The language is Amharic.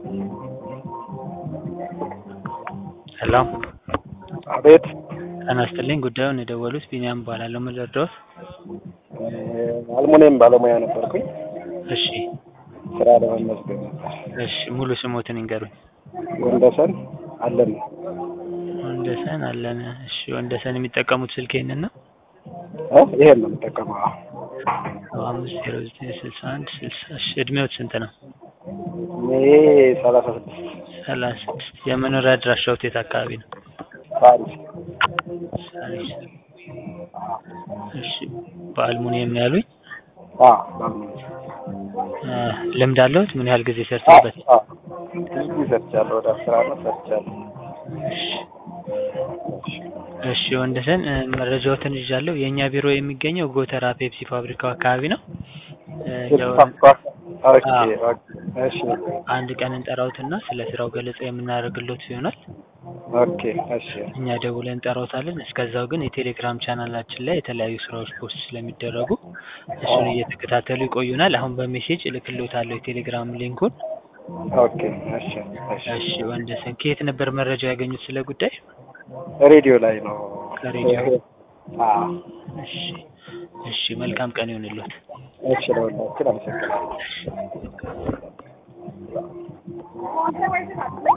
ሄሎ አቤት ጤና ይስጥልኝ ጉዳዩን የደወሉት ቢኒያም እባላለሁ ምን ልርዳዎት አልሙኒየም ባለሙያ ነበርኩኝ እሺ ስራ ለመመዝገብ ነበር እሺ ሙሉ ስሞትን ይንገሩኝ ወንደሰን አለን ወንደሰን አለነ እሺ ወንደሰን የሚጠቀሙት ስልክ ይሄንን ነው እ ይሄን ነው የምጠቀመው አዎ ሰባ አምስት ዜሮ ዘጠኝ ስልሳ አንድ ስልሳ እሺ እድሜዎት ስንት ነው ይሄ ሰላሳ ስድስት ሰላሳ ስድስት የመኖሪያ አድራሻዎት የት አካባቢ ነው ፓሪስ ሳሪስ እሺ በአልሙኒየም ነው ያሉኝ አዎ በአልሙኒየም እ ልምድ አለዎት ምን ያህል ጊዜ ሰርተውበት አዎ ብዙ ጊዜ ሰርቻለሁ ወደ አስር አመት ሰርቻለሁ እሺ ወንደሰን እ መረጃዎትን ይዣለሁ የእኛ ቢሮ የሚገኘው ጎተራ ፔፕሲ ፋብሪካው አካባቢ ነው እ ያው ኦኬ እሺ አንድ ቀን እንጠራዎትና ስለ ስራው ገለጻ የምናደርግሎት ይሆናል ኦኬ እሺ እኛ ደውለን እንጠራዎታለን እስከዛው ግን የቴሌግራም ቻናላችን ላይ የተለያዩ ስራዎች ፖስት ስለሚደረጉ እሱን እየተከታተሉ ይቆዩናል አሁን በሜሴጅ እልክልዎታለሁ የቴሌግራም ሊንኩን ኦኬ እሺ እሺ እሺ ወንደሰን ከየት ነበር መረጃ ያገኙት ስለ ጉዳይ ሬዲዮ ላይ ነው ከሬዲዮ አዎ እሺ እሺ መልካም ቀን ይሁንልዎት እሺ ለሁላችን አመሰግናለሁ